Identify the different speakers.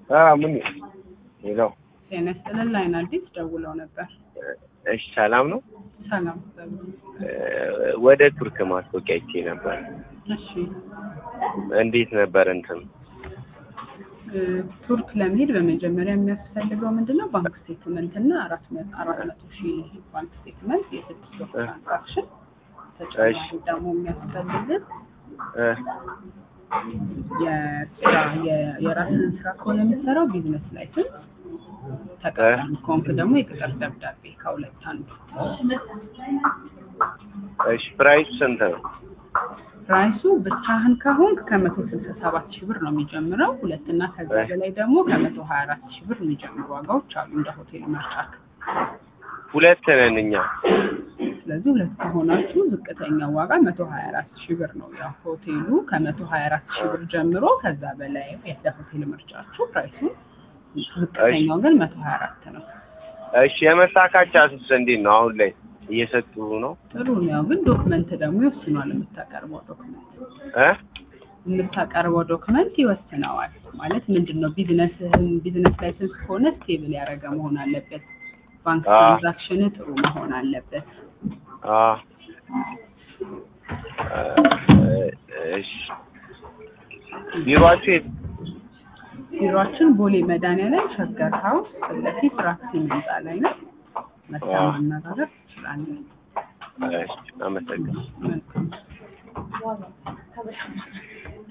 Speaker 1: ምን ሌላው
Speaker 2: ጤና ይስጥልን ላይን አዲስ ደውለው ነበር።
Speaker 1: እሺ ሰላም ነው።
Speaker 2: ሰላም
Speaker 1: ወደ ቱርክ ማስታወቂያ አይቼ ነበር።
Speaker 2: እሺ
Speaker 1: እንዴት ነበር እንትን?
Speaker 2: እ፣ ቱርክ ለመሄድ በመጀመሪያ የሚያስፈልገው ምንድን ነው? ባንክ ስቴትመንት እና አራት መ- አራት መቶ ሺህ ባንክ ስቴትመንት የስድስት ወር
Speaker 1: እ።
Speaker 2: ትራንዛክሽን ተጨማሪ
Speaker 1: እሺ።
Speaker 2: ደግሞ የሚያስፈልግን
Speaker 1: እ፣
Speaker 2: የስራ የ- የራስን ስራ ከሆነ የምትሰራው ቢዝነስ ላይሰንስ ተቀጣሪ ከሆንክ ደግሞ የቅጥር ደብዳቤ ከሁለት አንዱ።
Speaker 1: እሺ ፕራይስ ስንት ነው?
Speaker 2: ፕራይሱ ብቻህን ከሆንክ ከመቶ ስልሳ ሰባት ሺህ ብር ነው የሚጀምረው። ሁለትና ከዛ
Speaker 1: እ።
Speaker 2: በላይ ደግሞ ከመቶ ሀያ አራት ሺህ ብር የሚጀምሩ ዋጋዎች አሉ እንደ ሆቴል ምርጫክ።
Speaker 1: ሁለት ነን እኛ።
Speaker 2: ስለዚህ ሁለት ከሆናችሁ ዝቅተኛው ዋጋ መቶ ሀያ አራት ሺህ ብር ነው። ያው ሆቴሉ ከመቶ ሀያ አራት ሺህ ብር ጀምሮ ከዛ በላይ እንደ ሆቴል ምርጫችሁ ፕራይሱ ዝቅተኛው ግን መቶ ሀያ አራት ነው።
Speaker 1: እሺ የመሳካቻ ስስ እንዴት ነው? አሁን ላይ እየሰጡ ነው?
Speaker 2: ጥሩ ነው። ያው ግን ዶክመንት ደግሞ ይወስኗል። የምታቀርበው ዶክመንት
Speaker 1: እ
Speaker 2: የምታቀርበው ዶክመንት ይወስነዋል። ማለት ምንድን ነው ቢዝነስህን ቢዝነስ ላይሰንስ ከሆነ ስቴብል ያደረገ መሆን አለበት። ባንክ
Speaker 1: አ።
Speaker 2: ትራንዛክሽን ጥሩ መሆን አለበት።
Speaker 1: አ እሺ ቢሮአችሁ የት?
Speaker 2: ቢሮአችን ቦሌ መድኃኒዓለም ሸገር ሀውስ ፊት ለፊት ራክሲን ህንፃ ላይ ነው። መታ
Speaker 1: አ።
Speaker 2: ማነጋገር ትችላለህ።
Speaker 1: እሺ አመሰግናለሁ።
Speaker 2: መልካም